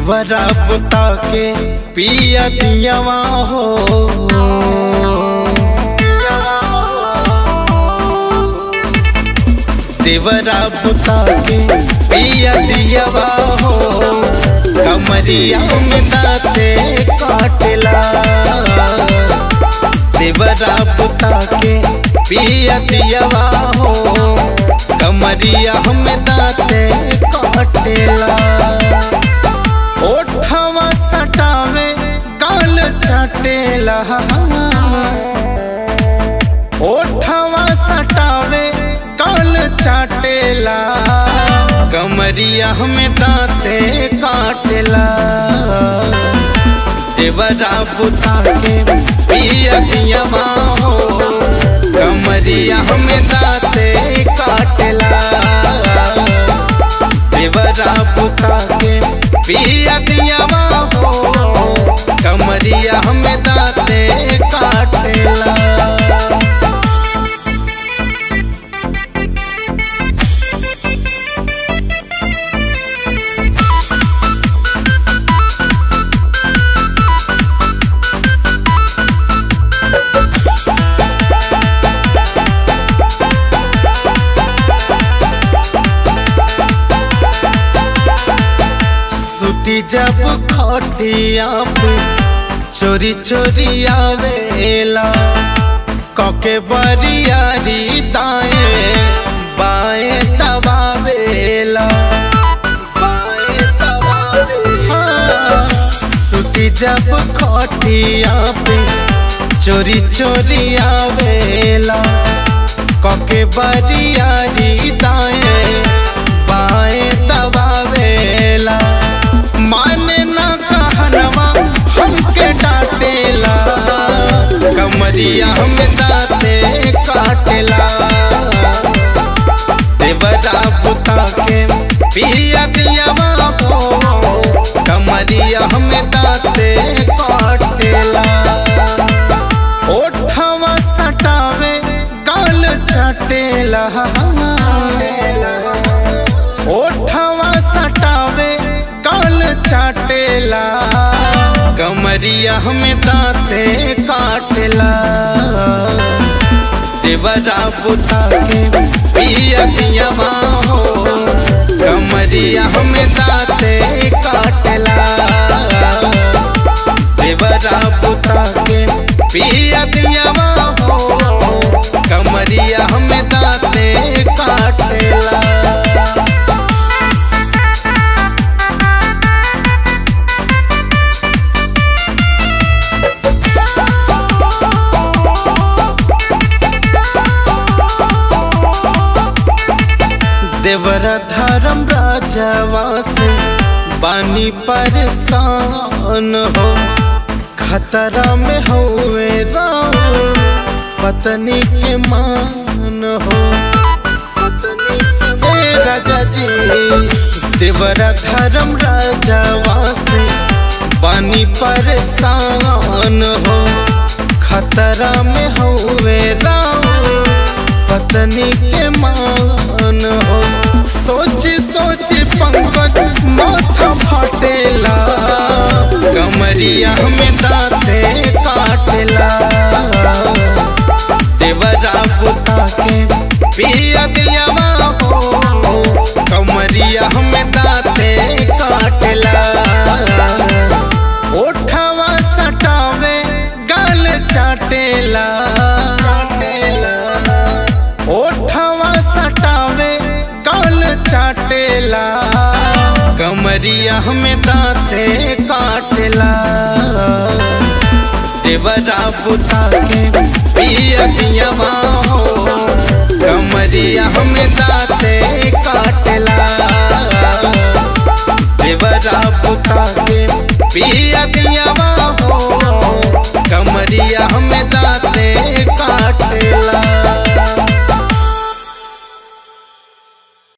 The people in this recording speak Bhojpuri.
देवरा बुता के पिया दियावा हो देवरा बुता के पिया दियावा हो कमरिया में दाते काटला देवरा बुता के पिया दियावा हो कमरिया में दाते काटला ओठवा सटावे गाल चटेला ओठवा सटावे गाल चटेला कमरिया में दाते काटेला देवरा बुता के पिया दिया हो कमरिया में दाते काटेला देवरा बुता के पिया दिया हो कमरिया में दाते काटेला सुती जब खटिया पे चोरी चोरी आवेला कके बरियारी दाएं बाएं दबावेला बाएं दबावेला हाँ, सुती जब खटिया पे चोरी चोरी आवेला कके बरियारी दाएं बाएं दबावेला माने ना कहनवा हमके डांटेला कमरिया हम दाते काटेला देवरा बुता के पिया दिया हो कमरिया हम दाते काटेला ओठवा सटावे गाल चटेला ओठवा सटावे गाल चाटेला कमरिया में दाते काटेला देवरा बुता के पिया दिया हो कमरिया में दाते काटेला देवरा बुता के पिया दिया हो कमरिया में दाते काटेला देवर धर्म राजवा से बानी परेशान हो खतरा में हुए राम पत्नी के मान हो पत्नी के राजा जी देवर धर्म राजवा से बानी परेशान हो खतरा में हुए राम पत्नी के मान हो सोच सोच पंकज माथा फाटेला कमरिया में दाते काटेला देवरा बुता के पिया दिया हो कमरिया में दाते काटेला ओठवा सटावे गाल चाटेला ओठवा सटावे गाल चाटेला कमरिया में दाते काटेला देवरा बुता के पिया दिया हो कमरिया में दाते काटेला देवरा बुता के पिया दिया हो कमरिया में दाते काटेला